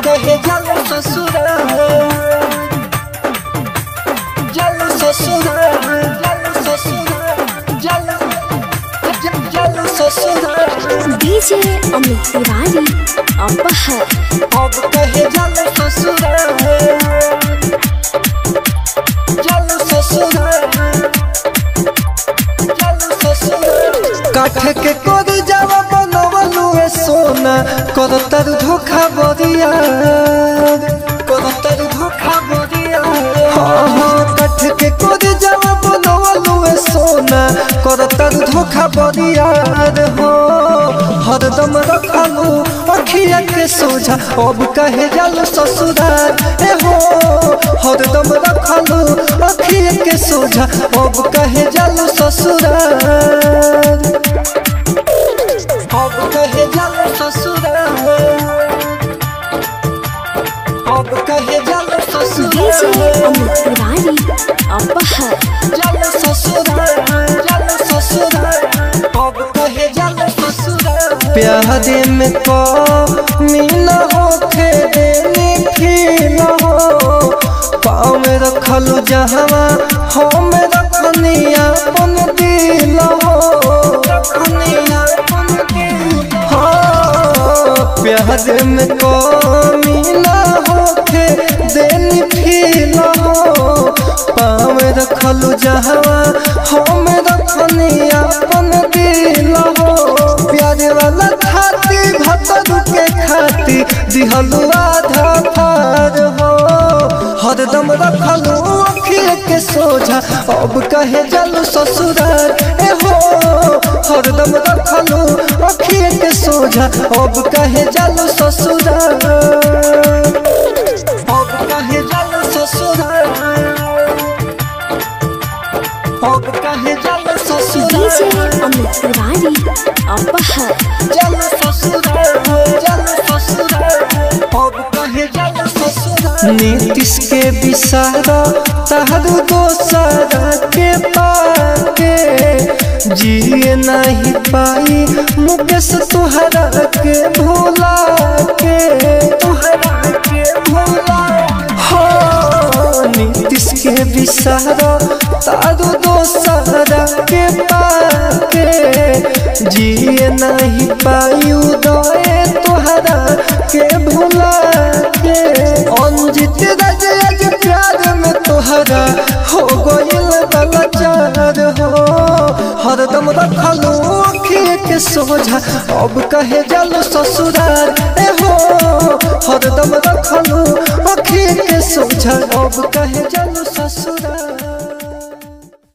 कहे जल ससुराल जल ससुराल जल ससुराल जल जल जल ससुराल डीजे अमित तिवारी अपहर अब कहे जल ससुराल जल ससुराल जल ससुराल काठ के कोद जावा बनवलु ए सोना कर तर धोखा बरिया कर तर धोखा बरिया हाँ हाँ काठ के कोद जावा बनवलु ए सोना कर तर धोखा बरिया हो हरदम रखलू अखिया के सोझा अब कहे जल ससुराल ए हो हरदम रखलू अखिया के सोझा अब कहे जल ससुराल अब कहे जल ससुराल अब कहे जल डीजे ससुराल अमित तिवारी अपहर जल ससुराल जल ससुराल अब कहे जल ससुराल प्यारे में को मीना होखे देनी खील हो पाँव में रखलू जहवा हम रखनी अपन दिल हो रखनी अपन दिल हाँ प्यारे में को मीना होखे देनी फील हो पाँव रखलू जहवा हम रखनी अपन दिल हो प्यारे वाला खाती भतरू के खाती दिहलू आधा फार हो हरदम रखलू अखिए के सोझा अब कहे जलू ससुराल ए हो हरदम रखलू अखिए के सोझा अब कहे जलू ससुराल अब कहे जलू ससुराल अब कहे जलू डीजे ससुराल अमित तिवारी अपहर जल ससुराल जल ससुराल अब कहे जल ससुराल नीतीश के विसारा तहरु दोसरा के पाके जिए नहीं पाई मुकेश तुहरा के भोला के तुहरा के भोला हो नीतीश के विसारा तारू दोसरा के पाके जिए नहीं पाई उदय तुहरा के भुला के अंजित राज आज प्यार में तुहरा हो गइल बलचार हो हरदम रखलू अखिए के सोझा अब कहे जल ससुराल ए हो हरदम रखलू अखिए के सोझा अब कहे जल ससुराल